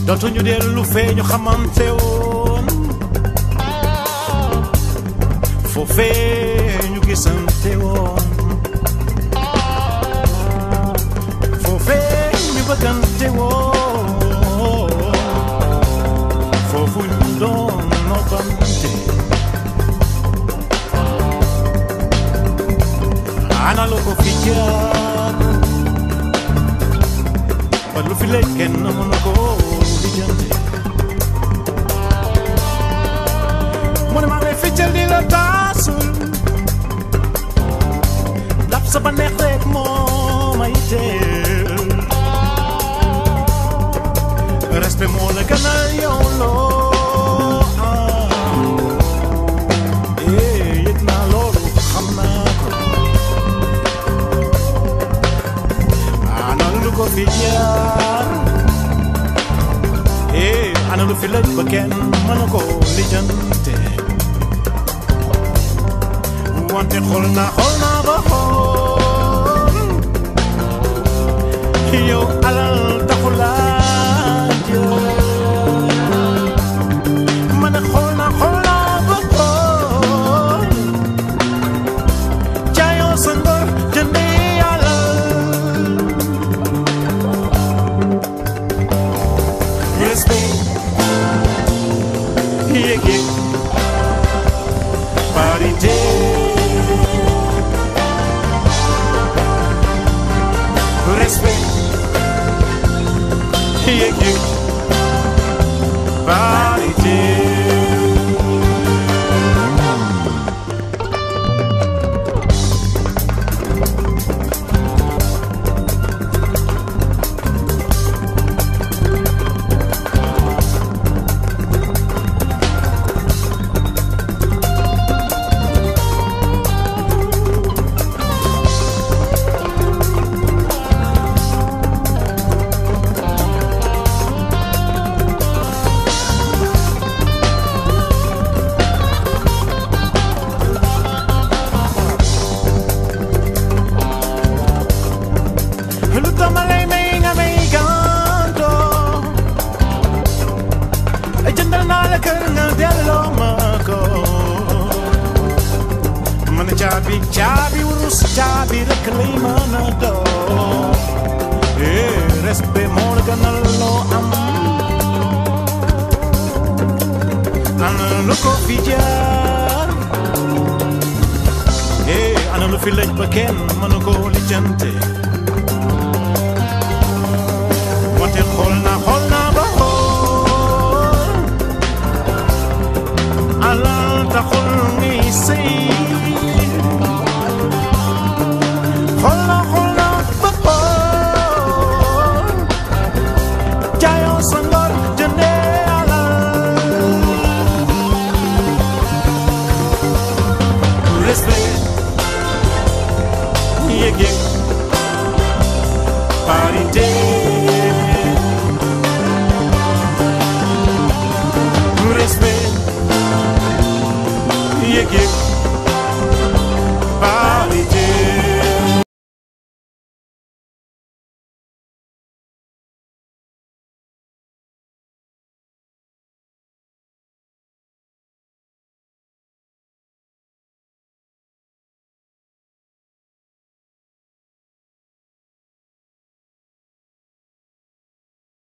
dootuñu dellu fee ñu xamante woon foofee ñu gisante woon foofee ñu bëggante woon foofu ñu doon noppante ana lu ko fi jaar ba lu fi lay kenn mën ko lijjanti mu ne maa ngi lay ficcal di la taasul dab sa ba neex rek moo may teel respect moo la gënal yow loo am eh yëg naa loolu xam naa ko ana lu ko fi jaar eh ana lu fi lëj ba kenn mën ko lijjante wante xool naa xool naa ba xool yow alal taxu laa jël man a xool naa xool naa ba xool jaayoo sa ngor jëndee alal respect yéeg yéeg parité respect yéeg yéeg parité lu tama lay may nga may ganto jëndal naa la kër nga delloo ma ko man caabi caabi wurus caabi rek lay mën a doo eh respect moo la gënal loo am ana lu ko fi jaar eh ana lu fi lëj ba kenn mënu ko lijjante wante xool naa xool naa ba xool alal taxul ngay sëy xool naa xool naa ba xool jaayoo sa ngor jëndee alal respect yëg yëg parité respect yëg yëg